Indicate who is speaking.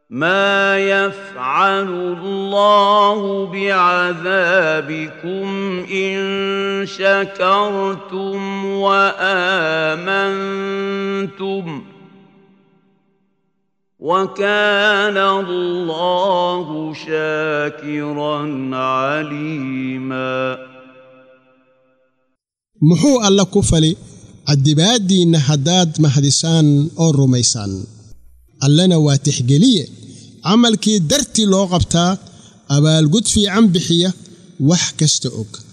Speaker 1: ما يفعل الله بعذابكم ان شكرتم وامنتم وكان الله شاكرا عليما
Speaker 2: muxuu alla ku fali caddibaaddiinna haddaad mahdisaan oo rumaysaan allana waa tixgeliye camalkii dartii loo qabtaa abaalgud fiican bixiya wax kasta og